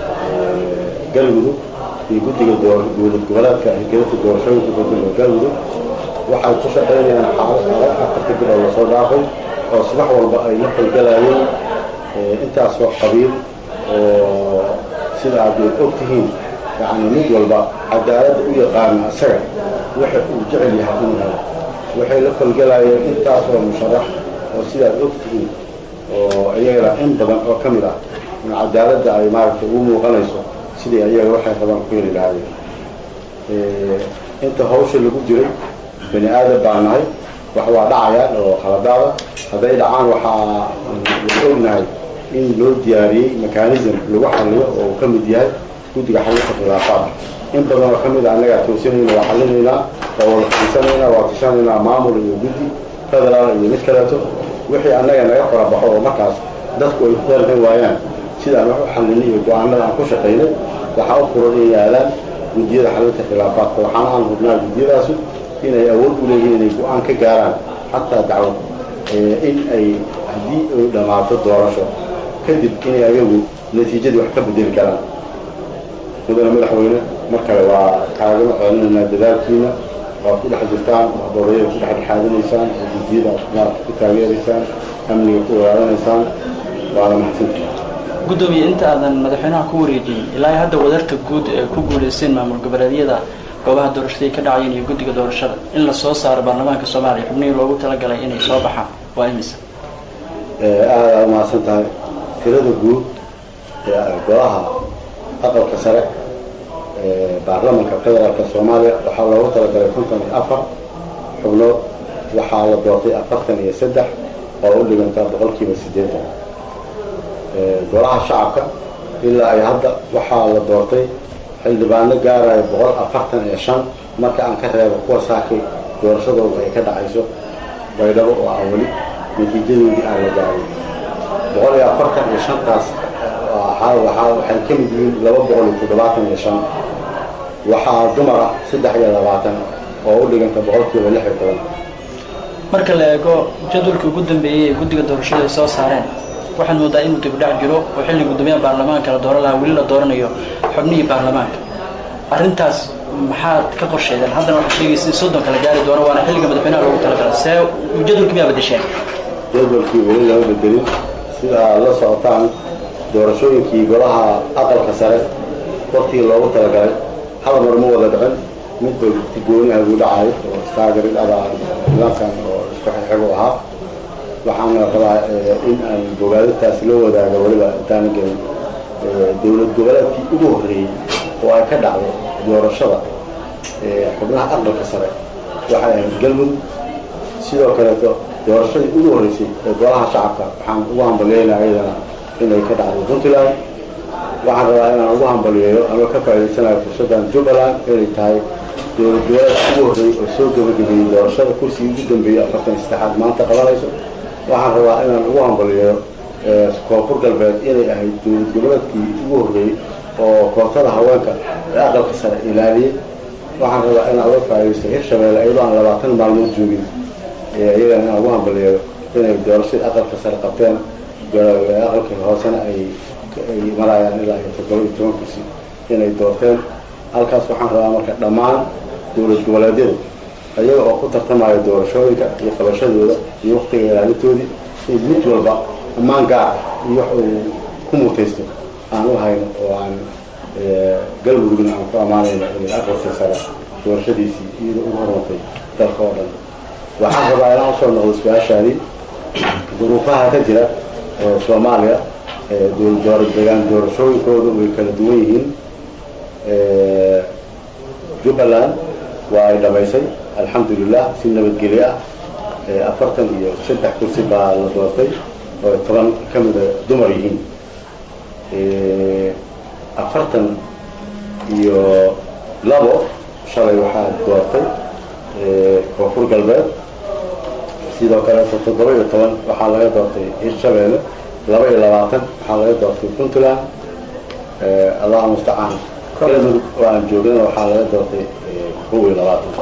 galmudug iyo guddiga dowlad goboleedka hirgelinta doorashooyinka dadweyne galmudug waxay ku shaqaynayaan xaalad adag afarta bil oo lasoo dhaafay oo subax walba ay la falgalayeen intaasoo qabiil oo sida aad og tihiin yani mid walba cadaaladda u yaqaana isaga waxa uu jecel yahay inuu helo waxay la falgalayeen intaasoo musharax oo sidaad og tihiin oo iyagana in badan oo ka mid ah in cadaaladda ay maaragtay ugu muuqanayso sidii ayaga waxay rabaan ku heli lahaayeen inta hawsha lagu jiray bani aadam baa nahay wax waa dhacayaan oo khaladaada hadday dhacaan waxaa la ognahay in loo diyaariyey mechanism lagu xalliyo oo uu ka mid yahay guddiga xallinta khilaafaadka in badan oo ka mid a annagaa toosinayna waa xallinaynaa waa wada fadhiisanaynaa waa tashanaynaa maamul iyo guddi federaal iyo mid kaleeto wixii annaga naga qorabaxo oo markaas dadku ay ku dalban waayaan sidaan wax u xallinay iyo go-aanada aan ku shaqaynay waxaa u furan inay aadaan guddiyada xallinta khilaafaadka waxaana aan hubnaa guddiyadaasu inay awood u leeyihiin inay go-aan ka gaaraan xataa dacwad in ay haddii ay dhammaato doorasho kadib inay ayagu natiijadii wax ka bedeli karaan mudane madaxweyne mar kale waa kaagama celinaynaa dadaalkiina waad ku dhex jirtaan waxdoorayada ku dhex dhexaadinaysaan oo guddiyada maarata ku taageeraysaan amniga ku ilaalinaysaan waana mahadsantihin gudoomiye inta aadan madaxweynaha ku wareejin ilaa hadda wadarta guud ee ku guulaysteen maamul goboleedyada goobaha doorashada ay ka dhacayeen iyo guddiga doorashada in la soo saaro baarlamaanka soomaaliya xubnihii loogu talagalay inay soo baxaan waa imisa aada umahadsan tahay tirada guud ee golaha aqalka sare ee baarlamanka federaalka soomaaliya waxaa loogu talagalay konton iyo afar xubnood waxaa la doortay afartan iyo saddex oo u dhiganta boqolkiiba siddeetan golaha shacabka ilaa ay hadda waxaa la doortay xildhibaano gaaraya boqol afartan iyo shan marka aan ka reebo kuwa saakay doorashadooda ay ka dhacayso baydhabo oo aan weli natiijadoodii aan la gaarin boqol iyo afartan iyo shantaas waxay ka mid yihiin laba boqol iyo toddobaatan iyo shan waxaa dumar ah saddex iyo labaatan oo u dhiganta boqolkiiba lix iyo toban marka la eego jadwalkii ugu dambeeyey ee guddiga doorashada ay soo saareen waxaad moodaa inuu dibdhac jiro oo xilli guddoomiyaha baarlamaanka la dooran lahaa weli la dooranayo xubnihii baarlamaanka arrintaas maxaad ka qorsheedeen haddana waxaad sheegaysa in soddon kala gaari doono waana xilliga madaxweynaha loogu talagalay see jadwalkii miyaa bedesheen jadwalkii weli lama bedelin sida aad la socotaan doorashooyinkii golaha aqalka sare waktigii loogu talagalay hal mar ma wada dhicin midba gooniha buu dhacayo oo istaagerid adaa nidaamkan oo isku xigxigu ahaa waxaana rabaa in aan bogaadintaas la wadaago weliba intaana gelin dowlad goboleedkii ugu horreeyey oo ay ka dhacday doorashada xubnaha aqalka sare waxay ahayd galmudug sidoo kaleeto doorashadii ugu horreysay ee golaha shacabka waxaan ugu hambalyeynaa iyadana inay ka dhacday puntland waxaan rabaa inaan ugu hambaliyeeyo ama ka faa'idaysanayo fursaddan jubbaland inay tahay dowlad goboleedka ugu horreeyey oo soo gebagabeeyey doorashada kursigii ugu dambeeyey afartan saddexaad maanta qabanayso waxaan rabaa inaan ugu hambaliyo koonfur galbeed inay ahayd dowlad goboleedkii ugu horreeyey oo kootada haweenka ee aqalka sare ilaaliyey waxaan rabaa inaan uga faa'iidaysto hirshabeelle iyadoo aan labaatan maalmood joogin iyagana inaan ugu hambaliyo inay doorashadii aqalka sare qabteen aqalka hoosena ay ay marayaan ilaa iyo toddoba iyo toban kursi inay doorteen halkaas waxaan rabaa marka dhammaan dowlad goboleedyadu iyaga oo ku tartamaya doorashooyinka iyo qabashadooda iyo waktiga ilaalintoodii in mid walba ammaan gaar iyo wax uu ku mutaysto aan u hayno oo aan galmudugna aan ku ammaanayno inay aqalka sare doorashadiisii iyadoo ugu hormatay dalka oo dhan waxaan rabaa inaan usoo noqdo su-aashaadii duruufaha ka jira soomaaliya degaan doorashooyinkooda way kala duwan yihiin jubbaland waa ay dhamaysay alxamdulilah si nabadgelyo ah afartan iyo saddex kursi baa la doortay oo toban ka mida dumar yihiin afartan iyo labo shalay waxaa doortay koonfur galbeed sidoo kale toddoba iyo toban waxaa laga doortay hirshabeelle laba iyo labaatan waxaa laga doortay puntland allahu mustacaan galmudug oo aan joogana waxaa laga doortay kow iyo labaatan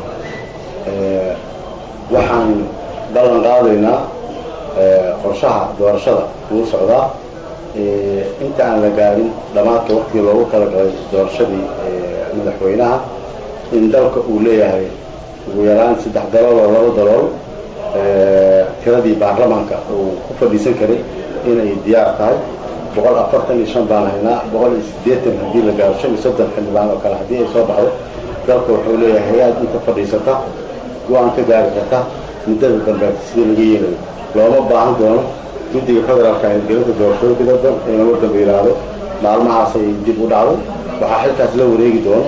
waxaan ballan qaadaynaa qorshaha doorashada wuu socdaa inta aan la gaarin dhammaadka waktigii loogu talagalay doorashadii madaxweynaha in dalka uu leeyahay ugu yaraan saddex dalool oo laba dalool tiradii baarlamaanka uu ku fadhiisan karay inay diyaar tahay boqol afartan iyo shan baan haynaa boqol iyo siddeetan haddii la gaaro shan iyo soddon xildhibaan oo kale haddii ay soo baxdo dalka wuxuu leeyahay hay-ad inta fadhiisata go-aan ka gaari karta muddada dambeeta sidii laga yeelayo looma baahan doono guddiga federaalka hirgelinta doorashooyinka dadban in lagu dambe yidhaahdo maalmahaasay dib u dhacday waxaa xilkaas la wareegi doono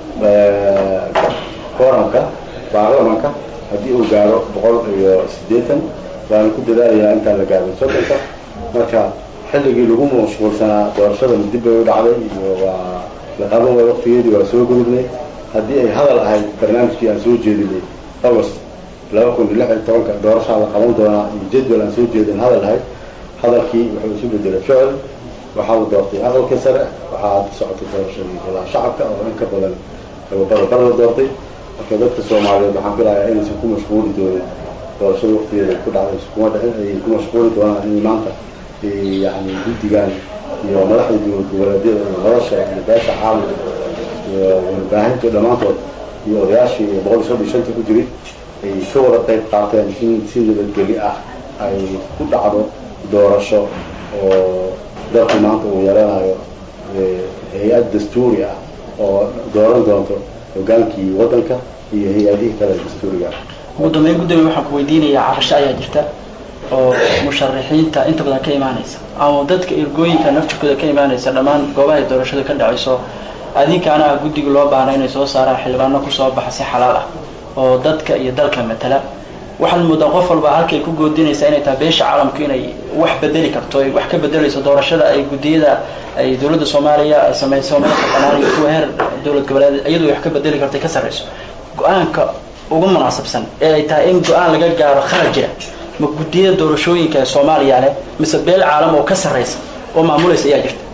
kooranka baarlamanka haddii uu gaaro boqol iyo siddeetan waana ku dadaalayaa intaan la gaarin soddonka marka xilligii lagu mashquulsanaa doorashada dib bay u dhacday iyo waa la qaban waay waktigeedii waa soo gudubnay haddii ay hadal ahayd barnaamijkii aan soo jeedinay agost laba kun iyo lix iyo tobanka doorashaa la qaban doonaa iyo jadwal aan soo jeedin hadal ahayd hadalkii wuxuu isu bedelay ficil waxaa la doortay aqalkii sare waxaa hadda socotay doorashadii ilaa shacabka oo in ka badan barbar la doortay marka dadka soomaaliyeed waxaan filayaa inaysan ku mashquuli doonin doorashada waktigeeda ku dhacday iskuma dhicin ayay ku mashquuli doonaan in maanta yani guddigan iyo madaxda dowlad goboleedyada iyo nolosha iyo beesha caalamka iyo warbaahinta dhammaantood iyo odayaashii iyo boqol iyo soddon iyo shanta ku jiray ay ka wada qayb qaateen in si nabadgeli ah ay ku dhacdo doorasho oo dalku maanta uu yeelanayo hay-ad dastuuri ah oo dooran doonto hogaankii waddanka iyo hay-adihii kale dastuuriga ah ugu dambeyn gudoomiye waxaan ku weydiinayaa cabasho ayaa jirta oo musharaxiinta inta badan ka imaanaysa ama dadka ergooyinka naftirkooda ka imaanaysa dhammaan goobahay doorashada ka dhacayso adinkaana ah guddiga loo baahna inay soo saaraan xildhibaano kusoo baxa si xalaal ah oo dadka iyo dalka matala waxaad moodaa qof walba halkay ku goodinaysaa inay tahay beesha caalamku inay wax bedeli karto ay wax ka bedelayso doorashada ay guddiyada ay dowladda soomaaliya ay samayso madaxa banaan iyo kuwa heer dowlad goboleed iyadu wax ka bedeli karto ay ka sarreyso go-aanka ugu munaasabsan ee ay tahay in go-aan laga gaaro khalad jira ma guddiyada doorashooyinka ee soomaaliya leh mise beel caalam oo ka sarreysa oo maamulaysa ayaa jirta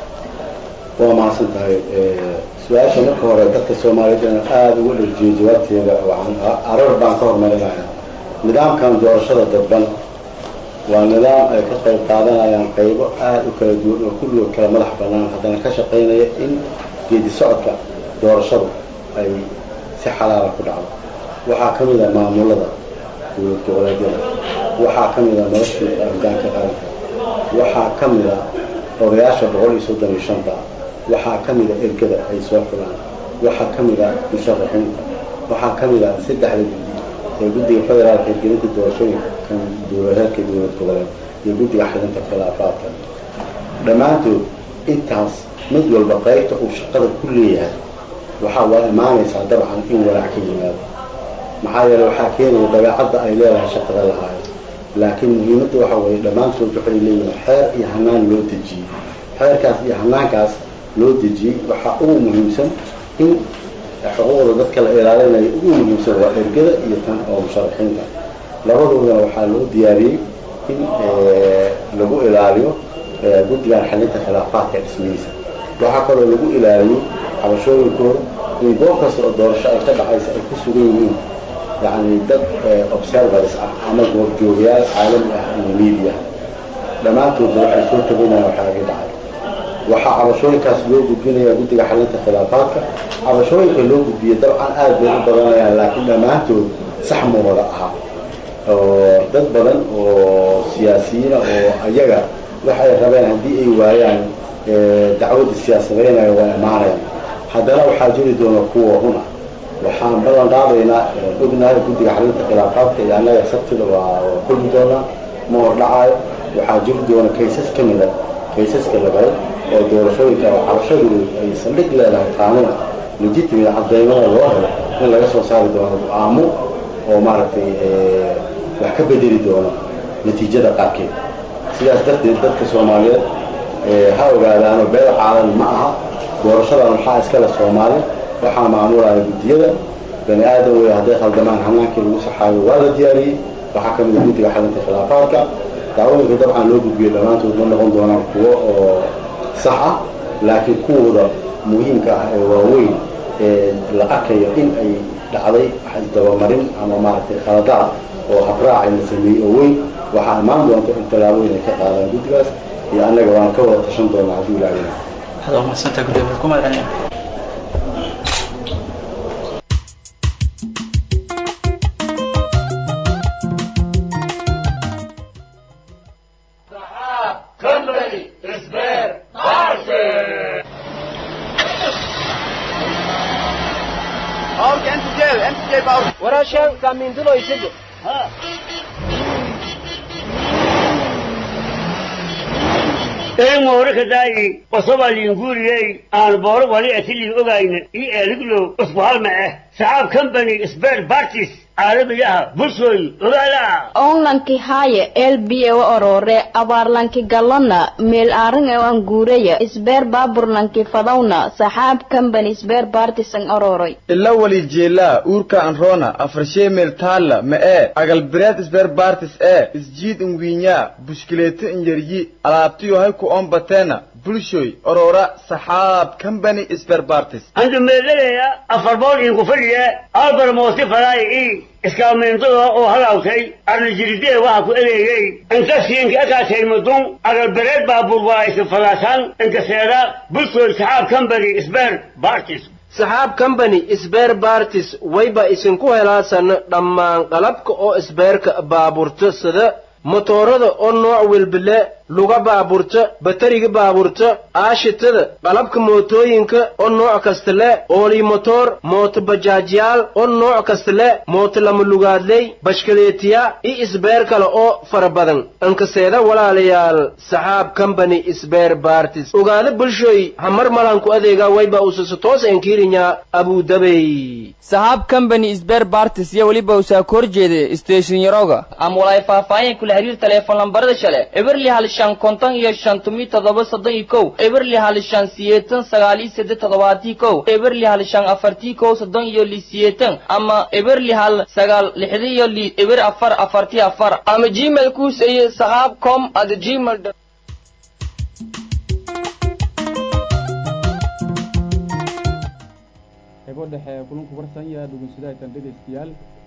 waa mahadsan tahay su-aasha marka hore dadka soomaaliyeed inaan aada uga dharjiyo jawaabteeda waxaan arar baan ka hormarinaya nidaamkan doorashada dadban waa nidaam ay ka qayb qaadanayaan qaybo aada u kala duwan oo kulligood kala madax bannaan haddana ka shaqaynaya in geedi socodka doorashadu ay si xalaala ku dhacdo waxaa ka mid a maamulada dowlad goboleedyada waxaa ka mid a noloshii hogaanka qaranka waxaa ka mid a odayaasha boqol iyo soddon iyo shanta waxaa ka mid a ergada ay soo xulaan waxaa ka mid a musharaxiinta waxaa ka mid a saddexda guddi ee guddiga federaalka hirgelinta doorashooyinka kan dowladeedka dowlad goboleed iyo guddiga xidinta khilaafaadka dhammaantood intaas mid walba qaybta uu shaqada ku leeyahay waxaa waa imaanaysaa dabcan in walaac ka yimaado maxaa yeele waxaa keenaya dabeecadda ay leedahay shaqada lahaayo laakiin muhiimadda waxa weeye dhammaantood waxay leeyihin xeer iyo hanaan loo dejiyey xeerkaas iyo hanaankaas loo dejiyey waxaa ugu muhiimsan in xuquuqda dadka la ilaalinayo ugu muhiimsan waa ergada iyo tan oo musharaxiinta labadoodana waxaa loo diyaariyey in lagu ilaaliyo guddigan xalinta khilaafaadka dhismihiisa waxaa kaloo lagu ilaaliyey cabashooyinkooda in goob kasta oo doorasho ay ka dhacaysa ay ku sugan yihiin yacni dad observers ah ama goobjoogayaal caalami ah iyo media dhammaantoodna waxay soo tabanayaan waxaagii dhacay waxaa cabashooyinkaas loo gudbinayaa guddiga xalinta khilaafaadka cabashooyinka loo gudbiya dabcan aad bay u badanayaan laakiin dhammaantood sax ma wada aha oo dad badan oo siyaasiyiina oo ayaga waxay rabeen haddii ay waayaan dacwadda siyaasadeynaya waa imaanayaan haddana waxaa jiri doona kuwa run ah waxaan ballan qaadaynaa ognahay guddiga xalinta khilaafaadka iyo annaga sabtida waa kulmi doonaa ma hordhacaayo waxaa jiri doona kaysas ka mida kaysaska lagalay oo doorashooyinka oo cabashadoodu ay saldhig leedahay qaanuun legitimate caddaymada loo helo in laga soo saari doono go-aamo oo maaragtay wax ka bedeli doono natiijada qaarkeed sidaas darteed dadka soomaaliyeed ha ogaadaano beel caalan ma aha doorashadan waxaa iskale soomaali waxaa maamulaya guddiyada bani aadam wey hadday khaldamaan hanaankii lagu saxaayo waa la diyaariyey waxaa ka mid a guddiga xalinta khilaafaadka dacwooyinka dabcan loo gudbiyo dhammaantood ma noqon doonaan kuwo oo sax ah laakiin kuwooda muhiimka ah ee waaweyn ee la arkayo in ay dhacday isdabamarin ama maaragtay khaladaad oo habraac la sameeyey oo weyn waxaa imaan doonta in tallaabooyin ay ka qaadaan guddigaas iyo annaga waan ka wada tashan doonaa hadduu ilaahay waxaad waa mahadsantahay gudoomiye ku mahadcelin warashan kamindulo isigo eemoore daayi qosoba liinguriyey aan booro wali atili ogayna i eeliglo usku halma ah saxaab company spare parties caalamiyaha bulshooy ogaala onlanki haaye elbiye wa orore abaarlanki galona meel aaringa an guuraya isbeer baaburlanki fadawna saxaab company isbeer partisan ororoy ila wali jeelaa uurka anroona afarshee meel taalla ma ee agalbireed isbeer bartis ee isjiid inwiinyaa bushkileeto inyaryi alaabtiyo hay ku ombateena bulshoy orora saxaab company isbeer bartis andu meelaleya afar bool inku fadhiya albar moosi falaay i iskaameentada oo halaawtay arnajiridee waxa ku eleeyey inta siinka akaatay mudun agalbereed baabuur waa isin falaasaan inkaseeda bulshooy saxaab company isbeer bartis saxaab company sbeer bartis wayba isinku helaasan dhammaan qalabka oo isbeerka baaburta sida motoorada oo nooc welbile luga baaburta batariga baaburta aashitada qalabka mootooyinka oo nooc kasta le oolii motoor mooto bajaajyaal oo nooc kasta le mooto lama lugaadley bashkaleetiya iyo isbeer kale oo fara badan inkaseeda walaalayaal saxaab company isbeer bartis ogaada bulshoy hamar malanku adeega wayba usasa toos enkiirinya abudabey saxaab company isbeer bartis iyo weliba usaa ka horjeeda station yaroga ama walaay faahfaahin kula xiriir teleefon lambarada shale eberli hal shan konton iyo shan tumi toddoba soddon iyo kow eberli hal shan siyeetan sagaal iyo seddex toddobaatii kow eberli hal shan afartii kow soddon iyo li siyeetan ama eberli hal sagaal lixdi iyo li eber afar afartii afar ama gmail kuuseye saxaab com at gmail qaybo dhexe ee kulanku warsan yaha dhugunsadaatan dhegaystayaal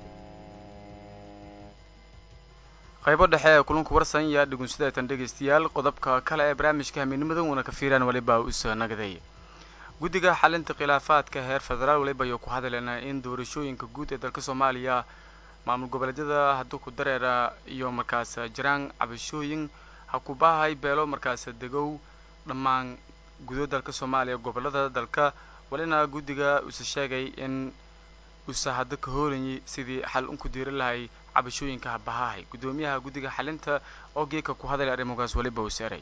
qaybo dhexe ee kulanku warsan yaa dhugunsidaatan dhegaystayaal qodobka kale ee barnaamijka hamiinimadan uuna ka fiiraan waliba usa nagaday guddiga xalinta khilaafaadka heer federaal waliba ayuu ku hadlaynaa in doorashooyinka guud ee dalka soomaaliya maamul goboleedyada hadduu ku dareera iyo markaas jiraan cabashooyin ha ku baahay beelo markaas degow dhammaan gudo dalka soomaaliya gobolada dalka walina guddiga uuse sheegay in uuse hadda ka hoolayay sidii xal unku diiri lahay cabashooyinka habahahay guddoomiyaha guddiga xalinta oo geeka ku hadlay arrimogaas waliba uu seeray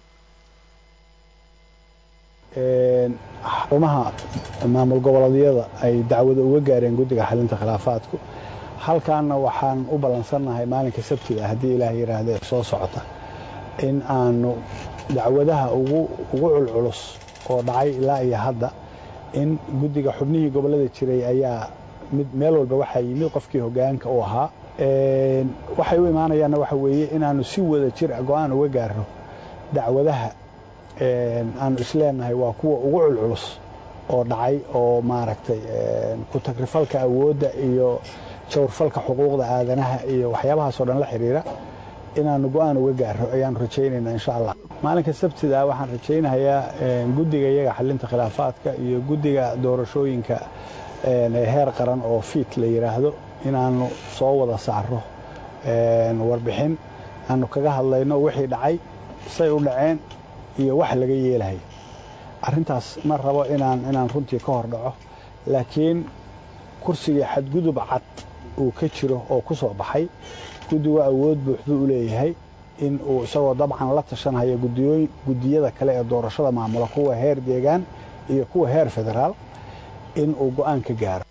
xarumaha maamul goboleedyada ay dacwada uga gaareen guddiga xalinta khilaafaadku halkaana waxaan u ballansannahay maalinka sabtida haddii ilaah yidhaahde soo socota in aanu dacwadaha ugu ugu culculus oo dhacay ilaa iyo hadda in guddiga xubnihii gobollada jiray ayaa mid meel walba waxaa yimid qofkii hoggaanka u ahaa waxay u imaanayaanna waxa weeye inaanu si wada jir a go-aan uga gaarno dacwadaha aanu isleenahay waa kuwa ugu culculus oo dhacay oo maaragtay ku tagrifalka awoodda iyo jawrfalka xuquuqda aadanaha iyo waxyaabahaasoo dhan la xidhiira inaanu go-aan uga gaarno ayaanu rajaynaynaa insha allah maalinka sabtida waxaan rajaynayaa guddiga iyaga xalinta khilaafaadka iyo guddiga doorashooyinka heer qaran oo fiit la yidhaahdo inaanu soo wada saarno warbixin aanu kaga hadlayno wixii dhacay say u dhaceen iyo wax laga yeelahay arrintaas ma rabo inaan inaan runtii ka hor dhaco laakiin kursigii xadgudub cad uu ka jiro oo ku soo baxay guddigu awood buuxduu u leeyahay in uu isagoo dabcan la tashanhayo gudiyooyin guddiyada kale ee doorashada maamula kuwa heer deegaan iyo kuwa heer federaal in uu go-aan ka gaaro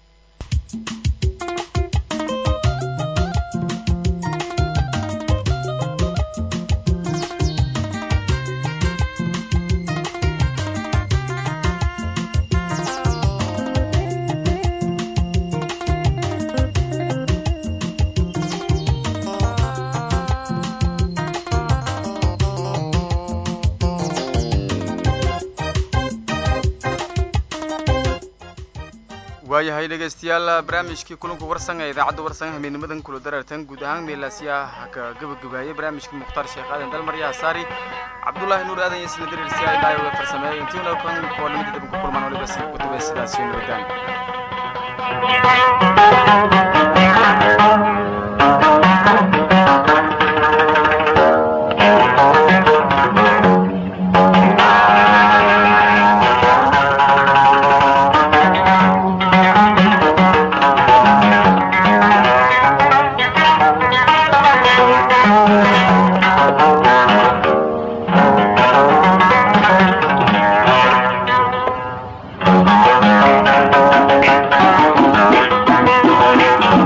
waayahay dhegaystayaal barnaamijkii kulanka warsan ee idaacadda warsan hameenimadan kula darartan guud ahaan meelaasiya ka gabagabaayay barnaamijkii mukhtaar sheekh aadan dalmar yahasaari cabdullaahi nuur aadan iyo isla dariirsi ay dhaay uga farsameeyay intiina kan kuwalimada dib ku kulmaan waliba si kutubay sidaas iyo nabadaan Thank you.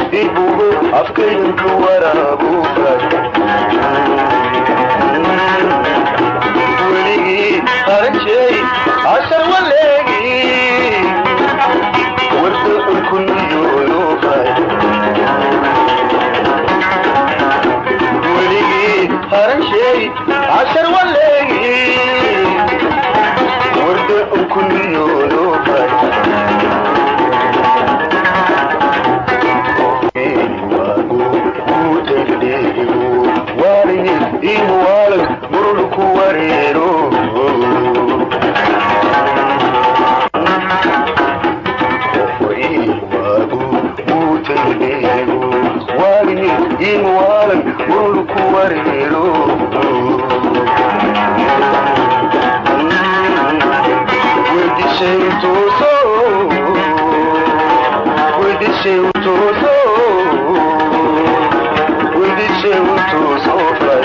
ibugo afkaydanka waraabuga weligii arajey cashar waleegi warda ulkuniyoodoobay weligii arajey cashar waleegi warda ulkuniyoodoobay imuwalag murulku wareero imuwalag murulku wareero wedishay tuuso wedishay tuuso wedishay tuuso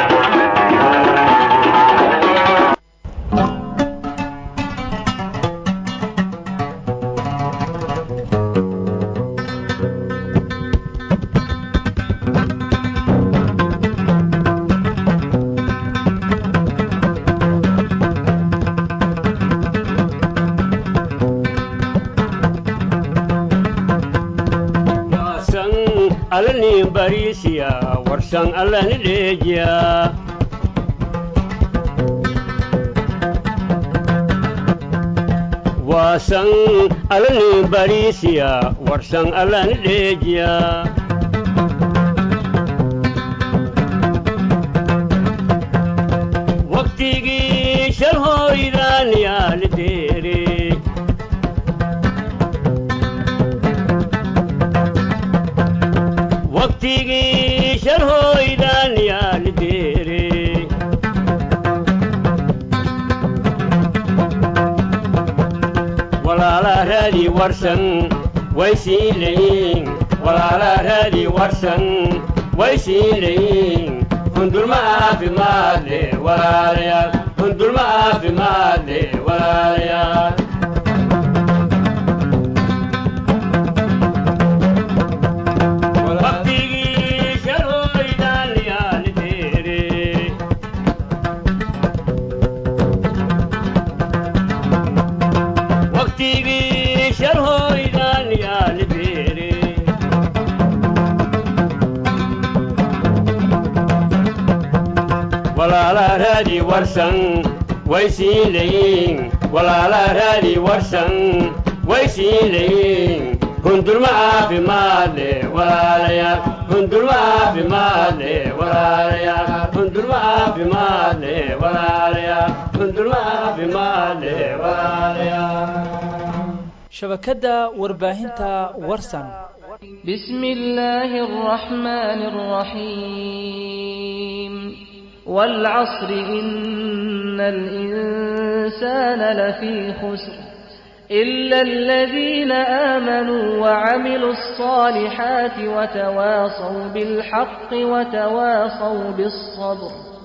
warsan alani barisiya warsan alani dheejiya waasan alani barisiya warsan alani dheejiya waqtigii shal hooydaan yaali deere waqtigii shal hooydaan yaali deere walaala raadi warsan way sii leeyiin walaala raadi warsan way sii leeyiin hundulma caafimaad le walaalayaal hundulma caafimaad le walaalayaal waqtigii shal hooydaan yaali deere waqtigii shal hooydaan yaali deere walaala raadi warsan way sii leeyiin walaala raadi warsan way sii leeyiin hundulma caafimaad le walaalayaal hundulma caafimaad le walaalayaal hundulma caafimaad le walaalayaal hundulma caafimaad le walaalayaal shabakadda warbaahinta warsan بسم الله الرحمن الرحيم والعصر إن الإنسان لفي خسر إلا الذين آمنوا وعملوا الصالحات وتواصوا بالحق وتواصوا بالصبر